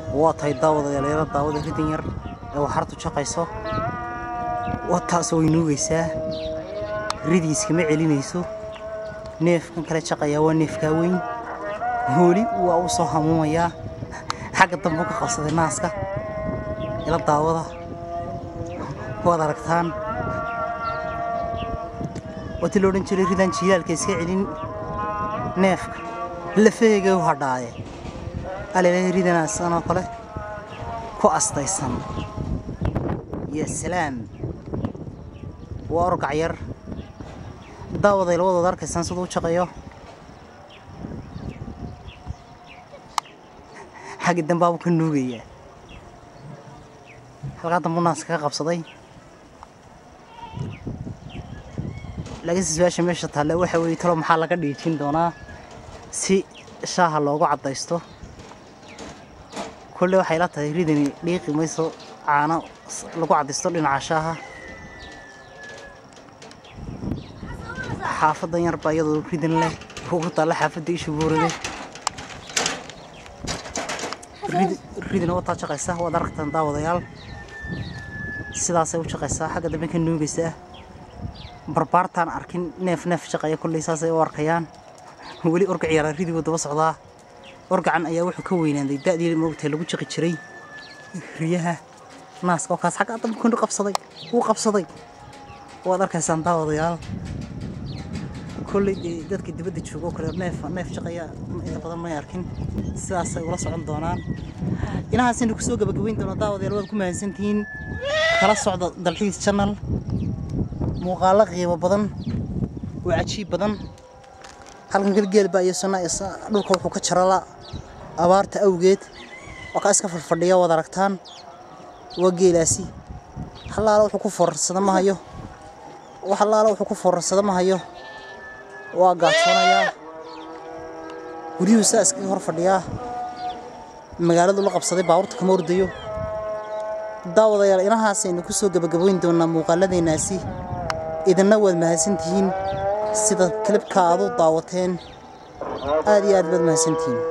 waa tahay daawadayaal yaro daawada ridan yar ee waxartu jaqayso waa taasoo way nuugaysaa ridii iskama celinayso neefkan kale jaqayaa waa neefkaa weyn hooli waa u soo hamuumayaa xagga dambu ka qabsaday naaska ila daawada waad aragtaan waatii la odhan jiray ridaan jiilaalka iska celin neefka lafaheyga u hadhaaye alelahay ridanaasaan oo kale ku astaysan ya salaam waa orgac yar daawaday labadooda arkaysaan siduu u jaqayo xaggi dambaabu ka nuugayaa halkaa dambu naas kaga qabsaday laakiinse su-aasha meesha taalle waxa weeye talo maxaa laga dhiijin doonaa si shaaha loogu caddaysto kolle waxay la tahay ridani dhiiqi mayso caano lagu caddaysto dhinaca shaaha xaafadan yar baa iyadoo ridan leh ugu taalla xaafadda isha buurade ridina wataa jaqaysa waad aragtaan daawadayaal sidaasay u jaqaysaa xagga dambe ka nuugaysaa barbaartaan arkin neef neef jaqaya kolley saasay u arkayaan weli orgac yaraa ridiguu daba socdaa orgacan ayaa wuxuu ka weynaaday da'dii moogtahay lagu jaqi jiray riyaha naaska oo kaas xagga dambe ku qabsaday wuu qabsaday waad arkaysaan daawadayaal kolley dee dadka dibadda jooga oo kale neef neef jaqaya inta badan may arkin sidaasay ula socon doonaan inahaasaynu kusoo gabagabayn doonaa daawadayaal waad ku mahadsantihiin kala socda dalxiis channel muuqaalo qiimo badan oo cajiib badan halkan galgeel baa iyo sanna dhulka wuxuu ka jarala abaarta awgeed waa kaa iska fadfadhiya waad aragtaan waa geelaasi halaala wuxuu ku foorarsada ma hayo wax halaala wuxuu ku foorarsada ma hayo waa gaajoonayaa guryuhu saa iskaga hor fadhiyaa magaaladu la qabsaday baabuurta kama ordayo daawadayaal inahaasaynu ku soo gabagabayn doonaa muuqaaladeennaasi idinna waad mahadsantihiin sida kilibka aad u daawateen aad iyo aad baad mahadsantihiin